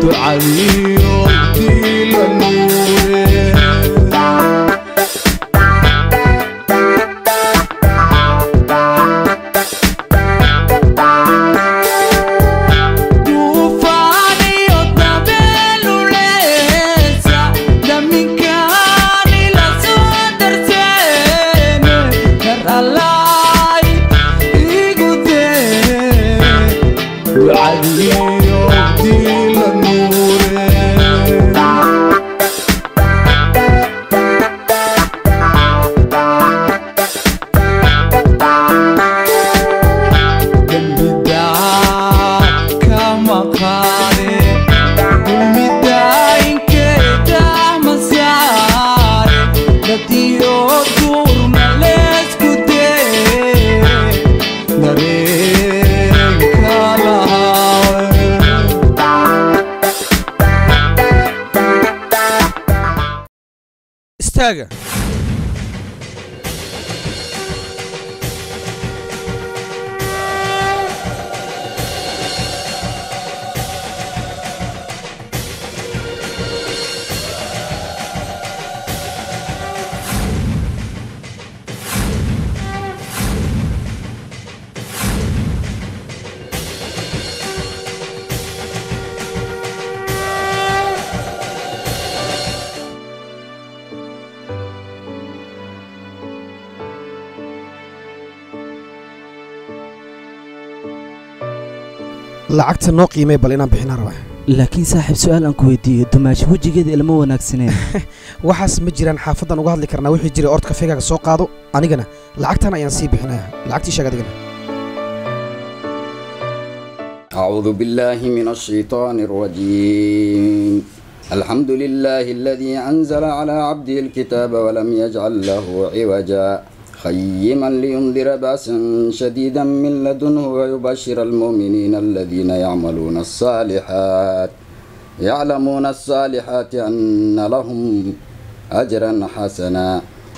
ducadiyo diila nuure duufaaniyo dabeeluleesa daminkaani la soo darteene karalaay igu dee ducadiyo diila nuure dembida kama qaade umidaainkeeda masaare dadiyo duurma leesku dee dareenka lahaawe istaaga lacagta noo qiimay bal inaan bixinaa rabaa laakiin saaxiib su-aal aan ku weydiiyo dumaashi wejigeeda ilama wanaagsaneen waxaas ma jiraan xaafadan uga hadli karnaa wixii jiray ord kafeegaaga soo qaado anigana lacagtan ayaan sii bixinaya lacagtii sheeg adigana أعوذ بالله من الشيطان الرجيم الحمد لله الذي أنزل على عبده الكتاب ولم يجعل له عوجا قيما لينذر بأسا شديدا من لدنه ويبشر المؤمنين الذين يعملون الصالحات يعلمون الصالحات أن لهم أجرا حسنا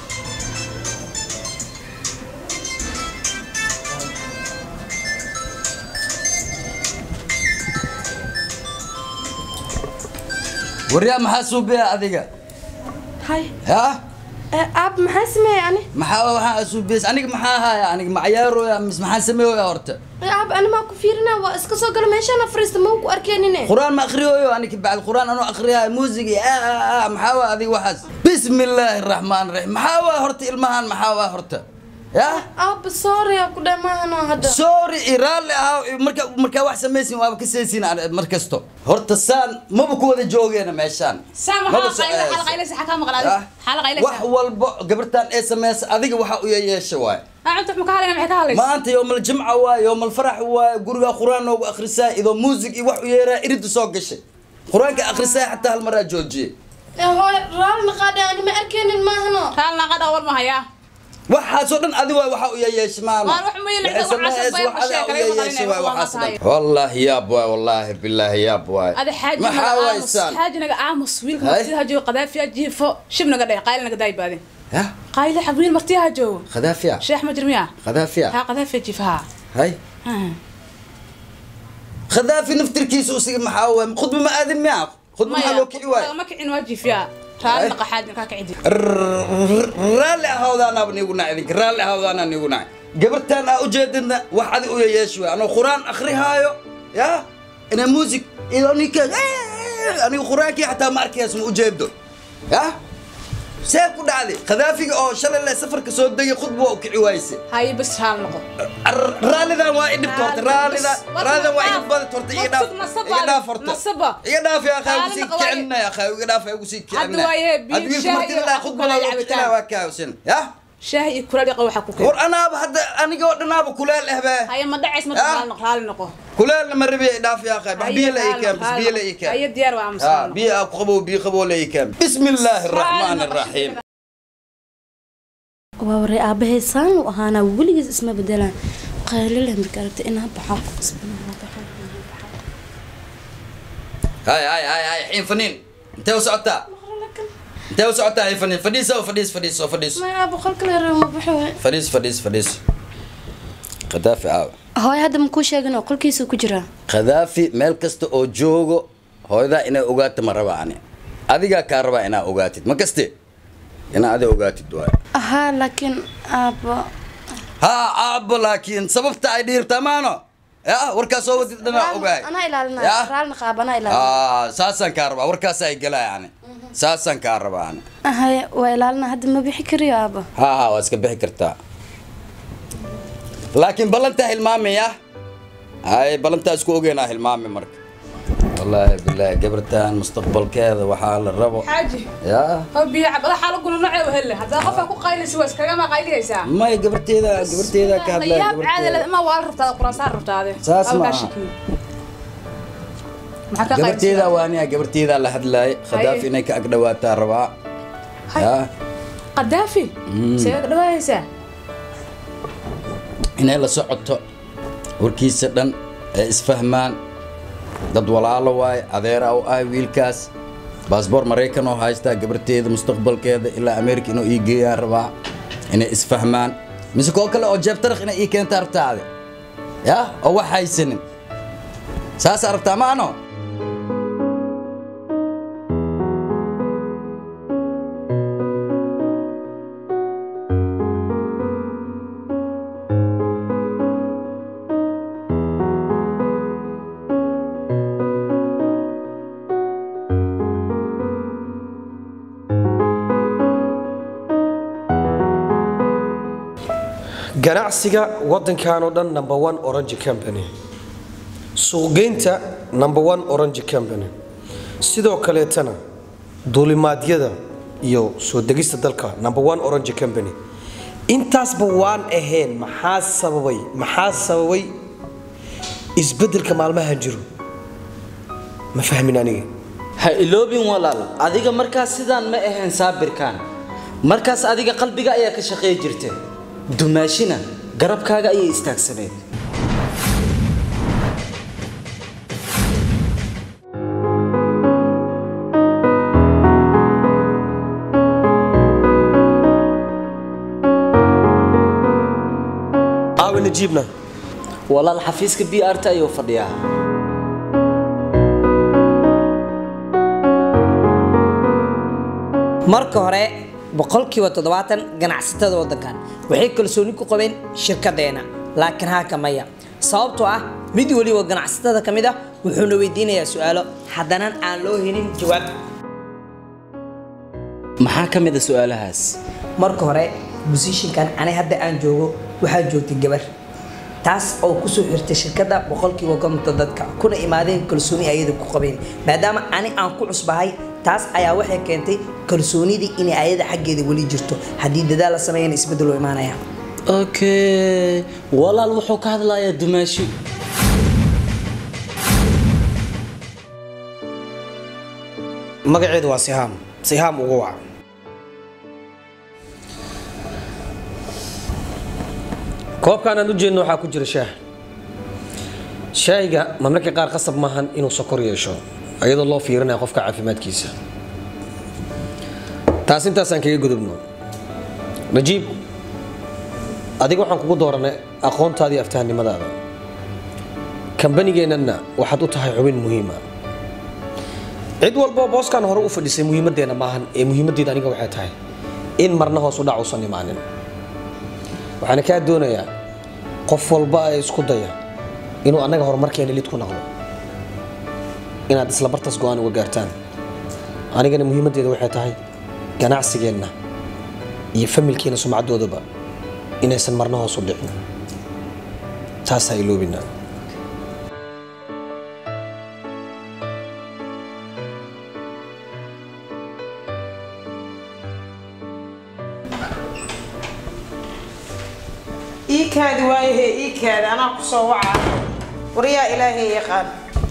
waryaa maxaa suubiya adiga hay ya aab maxaa sameeyey ani maxaa waxaa suubiyas aniga maxaa haya aniga macayaaroya mis maxaan sameeyoya horta aab ani maa ku fiirina waa iska soo gala meeshaana fariista ma ku arkeenine quraan ma akriyoyo aniga bacd quraan anuu akriyayo muusig iyo aa aa aa maxaa waa adiga waxaas bismi illaahi araxmaan raxiim maxaa waa horta ilmahan maxaa waa horta ya aab sorry aa ku dhamaahano hadda sorry i raalli ahaa marka markaa wax samaysin waaba ka saysin mar kasto horta saan maba ku wada joogeena meeshaan Maba so- Ah, wax walba gabartan ee sameysa adiga waxa u yeesha waay maanta yoomal jimca waay yoomal farax waay guriga quraan noogu akhrisaa idoo muusig iyo wax u yeeraa iridda soo gashay qur-aanka akhrisaa xataa hal maraa joojiyey hooy raalli qaadhe ani ma arkeenin maahano waxaasoo dhan adi waay waxa u yeesha maama Waar wax ma yeelin, Waxay wax sameeyeen, casab bay wax adaa qorshe u kale ma yeesha qalinay, waay wax waxaas waa dhan wallaahi yaab waay wallaahi bilaahi yaab waay ada xaaji maxaa naga aamus waysaan xaaji naga aamus wiilka Hay. martida ha joogo qadaafi ha jiifo shib naga dheh qayli naga daay baadin ya qayli xabiil martiya ha joogo khadaafiya sheex ma jirmiya khadaafiya ha qadaafi ha jiifa ha hay khadaafi naftirkiisa usiga maxaa waay khudba ma aadin miya khudba maxaa loo kici waay ma kicin waa jiifiya raalli naqa xaaji naga ka cidi raalli ahawdaanaaba niigu nac idinka raalli ahawdaanaa niigu nac gabartaan aa ujeedadna wax adi u yeyeeshi waay anoo qur-aan akhrihaayo ya inaa muusig iyo ninka aniga qur-aankii xataa ma arkayaas ma ujeedo ya see ku dhacday khadaafiga oo shalay le safarka soo degay khudba waa u kici waayse haye bas raal noqo raallidan waa i dhibta horta raallidan raallidan waa iga badat horta iga dhaaf iga dhaaf horta nasaba iga dhaaf ya akhaa ugu Raalli sii noqo waaye. kicinay akhaa iga dhaaf ugu sii kicinay Hadda waaye, biyo, Hadda wiilka shaah martida iyo laa wax khudba kale laa cabitaan. kicinay waa kaawsin ya shaah iyo kula dhiqa waxaa ku keen war anaaba hadda aniga oo dhanaaba kuleel eh be haye ma dhacays ma Ah. raal noqo raalli noqo kuleelna ma rabi ay dhaaf ya akhay bax biyo la ii keen bas biyo la ii keen haye diyaar waa ha aamusan biyo aa ku qabow biyo qabow la ii keen bismi illaahi araxmaani araxiim waa waray aabahay saan u ahaanaa weligiis isma bedelaan qaylile marka aragta inaa baxo hay hay hay hay xiin faniin intee u socotaa intee u socotaa xiin faniin fadhiiso fadhiis fadhiiso fadhiiso ma aabo qolkale reer ma baxo fadhiis fadhiis fadhiis khadaafi aawa hooy hadda makuu sheegin oo qolkiisa ku jiraa khadaafi meel kasta oo joogo hooyadaa inay ogaato ma raba ani adigaa kaa rabaa inaa ogaatid ma kaste inaa adi ogaatid waay ahaa laakiin aabbo haa aabbo laakiin sababta ay dhiirtaa maano ya warkaa soo wadid dhanaa ogaay anaa ilaalinaya Ya? raalna qaab anaa ilaalinaya Ah, saasaan kaa rabaa warkaas ay galaa ani saasaan kaa rabaa ani ahaye waa ilaalina hadda ma bixi kariyo aabba haa haa waa iska bixi kartaa laakiin ballantaa hilmaamaya ay ballantaa isku ogeynaa hilmaami marka wallaahi bilaahi gabartan mustaqbalkeeda waxaa la rabo xaaji yaa hoo biyo cabada xaalo guna nocee hele haddaa qofka ku qaylaysa waa iskagama qayliyaysaa may gabarteeda gabarteeda ka hadlaya yaab caadi gabarteeda ma waa rabtaada quraasaan rabtaade Saas Waa ma kaa aha. shakiyo. maxaa ka gabarteeda qaylisa waaniya gabarteeda la hadlaay khadaaf inay ka agdhawaataa rabaa Hay. yaa qadaafi see ka dhawaayaysaa inay la socoto warkiisa dhan ee isfahmaan dad walaalo waaye adeera u ah wiilkaas baasboor maraykan oo haystaa gabarteeda mustaqbalkeeda ilaa amerika inuu ii geeyaan rabaa inay isfahmaan mise koo kale oo jeeb tarakh inay ii keentaa rabtaade yaa oo wax haysanin saasaa rabtaa maano ganacsiga wadankan oo dhan number one orange company suuqgeynta number one orange company sidoo kaleetana duulimaadyada iyo soo degista dalka number one orange company intaasba waan ahayn maxaa sababay maxaa sababay isbeddelka maalmahan jiro ma fahmin aniga ha iloobin walaal adiga markaas sidaan ma ahayn saabirkaan markaas adiga qalbiga ayaa ka shaqeey jirta dumaashina garabkaaga ayay istaagsaneed aawi najiibna walaal xafiiska b r t ayuu fadhiyaa marka hore boqolkiiba toddobaatan ganacsatada waddankan waxay kalsooni ku qabeen shirkaddeena laakiin haaka maya sababtoo ah mid weliba ganacsatada ka mid ah wuxuuna weydiinayaa su-aalo haddana aan loo helin jawaab maxaa ka mid a su-aalahaas marka hore musishinkan ani hadda aan joogo waxaa joogtay gabar taas oo kusoo xirtay shirkadda boqolkiiba konton dadka kuna imaadeen kalsooni ayada ku qabeen maadaama ani aan ku cusbahay taas ayaa waxay keentay kalsoonidii inay ayada xaggeeda weli jirto haddii dadaal la sameeyana isbeddel oo imaanaya okay walaal wuxuu ka hadlayaa dumaashi magaceedu waa sihaam sihaam ugu wac koobkaan aan u jeedno waxaa ku jira shaah shaahiga mamlaka qaar qasab maahan inuu sokor yeesho iyadoo loo fiirinaya qofka caafimaadkiisa taas intaasaan kaga gudubno najiib adiga waxaan kugu dooranay aqoontaada iyo aftahanimadaada kambanigeenanna waxaad u tahay xubin muhiima cid walboo booskan hore u fadhisay muhiimaddeena maahan ee muhiimaddeeda aniga waxay tahay in marna hoos u dhac uusan imaanin waxaana kaa doonayaa qof walba ee isku daya inuu annaga horumarkeena lid ku noqdo inaad isla bartaas go-aan uga gaartaan anigana muhiimaddeeda waxay tahay ganacsigeenna iyo familkeena sumcaddoodaba inaysan marna hoos u dhicin taasaa iloobina iikaadi waayahe iikaadi anaa ku soo wacaa waryaa ilaahay yaqaan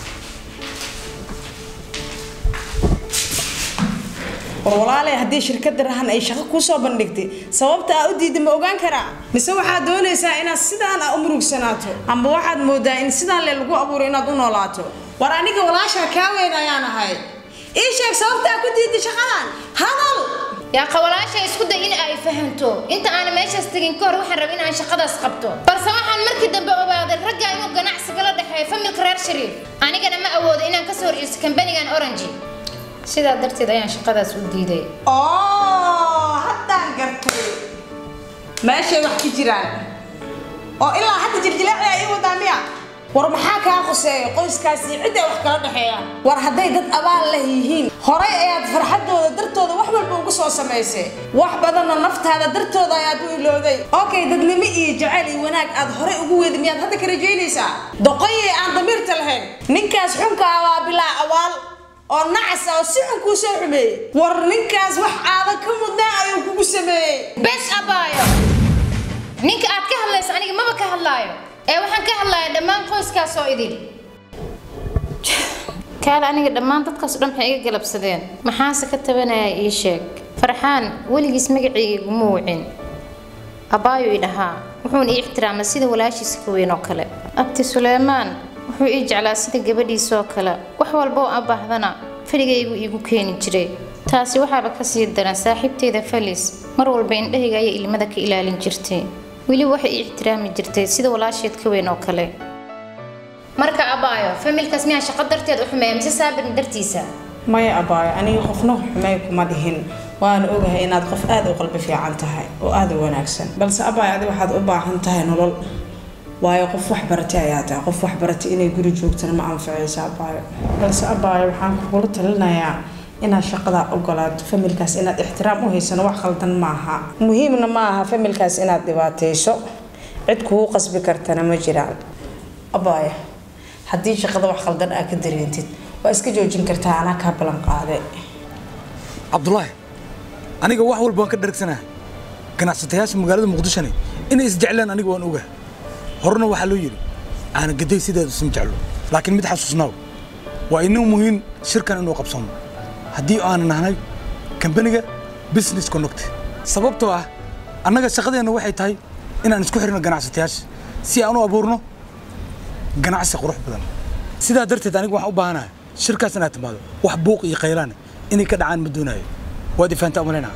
war walaalay haddii shirkadda rahan ay shaqo kuu soo bandhigtay sababta aa u diiday ma ogaan karaa mise waxaad doonaysaa inaad sidaan aa u murugsanaato amba waxaad moodaa in sidaan le lagu abuuray inaad u noolaato war aniga walaashaa kaa weyn ayaan ahay ii sheeg sababta aa ku diiday shaqadan hadal yaa qawalaasha isku day in ay fahanto inta aan meeshaas tegin ka hor waxaan rabay in aan shaqadaas qabto balse waxaan mar markii dambe ogaaday ragga inuu ganacsi kala dhexeeyo familka reer shariif anigana ma awoodo inaan kasoo horjeesto kambanigan orange sidaa darteed ayaan shaqadaas u diiday oo haddaan gartay meeshay wax ka jiraan oo ilaa hadda jirjilaaci ay wadaa miya war maxaa kaa quseeya qoyskaasi cidday wax kala dhexeeyaan war hadday dad abaal leh yihiin horay ayaad farxadooda dartooda wax walba ugu soo samaysay wax badanna naftaada dartooda ayaad u ilowday okay dadnimo iyo jacayl iyo wanaag aad horay ugu weedi miyaad hadda ka rajaynaysaa doqoyey aan damiirta lahayn ninkaas xunka ah waa bilaa abaal oo nacasa oo si xun kuu soo xumeeyey war ninkaas wax aadan ka mudnaa ayuu kugu sameeyey bes abaayo ninka aad ka hadlayso aniga maba ka hadlaayo ee waxaan ka hadlayaa dhammaan qoyskaas oo idin kaale aniga dhammaan dadkaas oo dhan maxay iga galabsadeen maxaase ka tabanayaa ii sheeg farxaan weligiis magacayga iguma wicin abaayo i dhahaa wuxuuna ii ixtiraamay sida walaashiisa ka weyn oo kale abti suleymaan wuxuu ii jeclaa sida gabadhiisa oo kale wax walba oo abaahdana faligaygu iigu keeni jiray taasi waxaaba kasii daran saaxiibteyda falis mar walba indhahayga ayay ilmada ka ilaalin jirtay weliba waxay ii ixtiraami jirtay sida walaasheed ka weyn oo kale marka abaayo familkaas miyaa shaqo darteed u xumeeya mise saabirin dartiisa maya abaayo aniga qofna xumey kuma dhihin waana ogahay inaad qof aada u qalbi fiican tahay oo aada u wanaagsan balse abaayo adi waxaad u baahan tahay nolol waayo qof wax baratay ayaa tahay qof wax baratay inay guri joogtana ma anfacayso abaayo balse abaayo waxaan kugula talinayaa inaad shaqadaa ogolaato familkaas inaad ixtiraam u haysano wax khaldan maaha muhiimna ma aha familkaas inaad dhibaatayso cid kugu qasbi kartana ma jiraan abaayo haddii shaqada wax khaldan aa ka dareentid waa iska joojin kartaa anaa kaa ballan qaaday cabdulaahi aniga wax walba waan ka dhargsanahay ganacsatayaasha magaalada muqdishone inay isjeclaan aniga waan ogahay horena waxaa loo yidhi aana gaday sideeda isma jeclo laakiin mid xasuusnaaw waa inuu muhiim shirkan inuu qabsano haddii aanan nahnay kambaniga business connect sababtoo ah annaga shaqadeenna waxay tahay inaan isku xirno ganacsatayaasha si aan u abuurno ganacsi qurux badan sidaa darteed aniga waxaan u baahanahay shirkaas inaad timaado wax buuq iyo khaylaane inay ka dhacaan ma doonayo waad ifaanta umalaynaa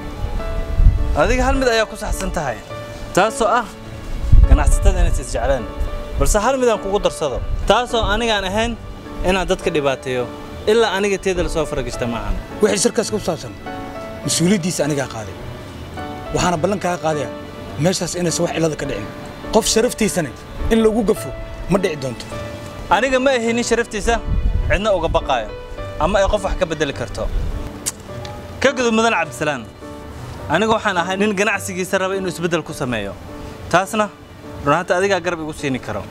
adiga hal mid ayaa ku saxsan tahay taasoo ah ganacsatada inays isjeclaan balse hal midaan kugu darsado taasoo anigaan ahayn inaan dadka dhibaateeyo ilaa aniga teeda lasoo faragishta maahan wixii shirkaas ku saabsan mas-uuliyaddiisa anigaa qaaday waxaana ballan kaaga qaadaya meeshaas inaysan wax cillada ka dhicin qof sharaftiisana in lagu gafo ma dhici doonto aniga ma ahi nin sharaftiisa cidna uga baqaayo ama ay qof wax ka beddeli karto ka gudub mudan cabdisalaan aniga waxaan ahay nin ganacsigiisa raba inuu isbeddel ku sameeyo taasna runaanta adigaa garab igu siini karo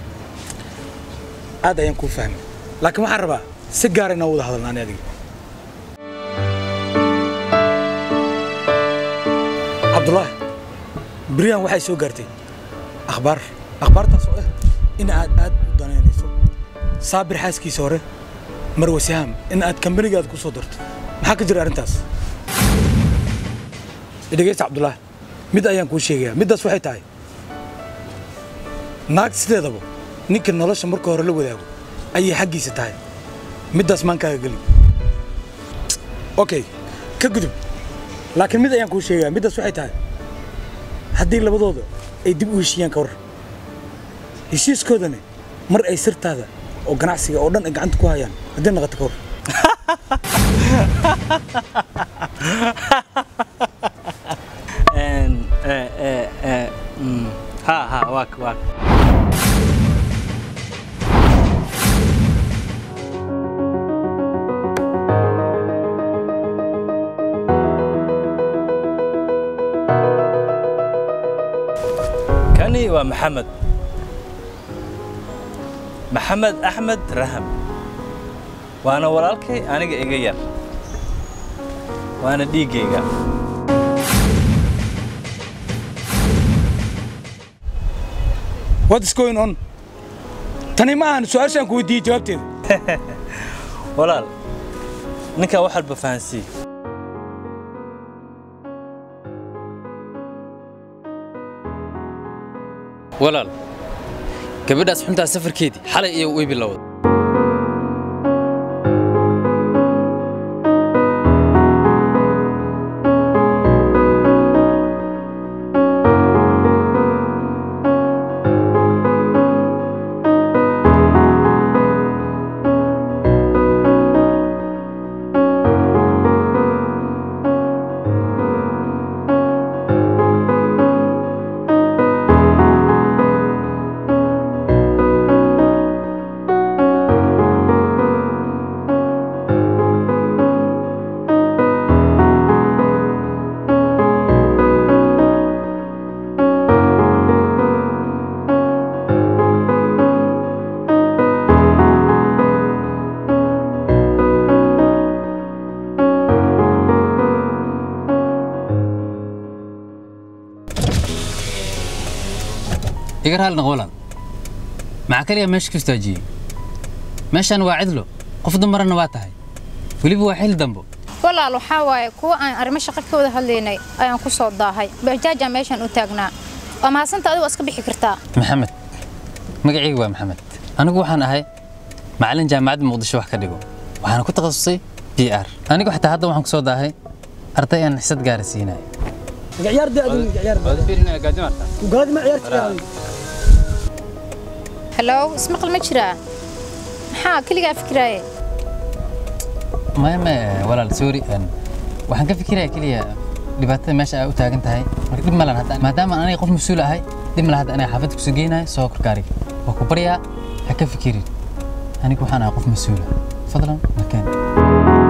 aad ayaan kuu fahmay laakiin waxaan rabaa si gaara inaan wada hadalna ani adiga cabdulaahi beryahan waxay soo gaartay akhbaar akhbaartaas oo ah in aad aad u danaynayso saabir xaaskiisa hore marwe sihaam in aad kambanigaada ku soo darto maxaa ka jira arrintaas dhegeysta cabdulaahi mid ayaan kuu sheegayaa middaas waxay tahay naag sideedaba ninka nolosha marka hore la wadaago ayay xaggiisa tahay middaas maan kaaga gelin okay ka gudub laakiin mid ayaan kuu sheegayaa middaas waxay tahay haddii labadooda ay dib u heshiiyaan ka war heshiiskoodana mar ay sirtaada oo ganacsiga oo dhan ay gacanta ku hayaan haddii naqato ka war ha ha waak waak kani waa maxamed maxamed axmed raham waana walaalkay aniga iga yar waana dhiiggayga what is going on tani ma ahan su-aashaan ku weydiiyey jawaabteeda walaal ninkaa wax walba fahansii walaal gabadhaas xuntaa safarkeedii xalay iyo way bilowday iga raali noqo walaal maxaa kaliya meesha ka istaajiyey meeshaan waa cidlo qof dumarana waa tahay weliba waa xil dambo walaal waxaa waaye kuwa aan arrimo shaqo ka wada hadlaynay ayaan ku soo daahay bajaajaa meeshaan u taagnaa waa mahadsanta adigu waa iska bixi kartaa maxamed magacaygu waa maxamed anigu waxaan ahay macallin jaamacadda muqdisho wax ka dhigo waxaana ku takhasusay b r anigu xataa hadda waxaan ku soo daahay arday aan xisad gaara siinayo halow ismaqal ma jiraa maxaa keligaa fikiraaye maya maya walaal sorry een, waxaan ka fikiraya keliya dhibaatada meesha ay u taagan tahay marka dhib malan hadda maadaama aniga qof mas-uul ahay dhib mala hadda aniga xaafadda kusoo geynayo soo korkaariga waa ku baryaa ha ka fikirin anigu waxaan ahay qof mas-uula fadlan makeen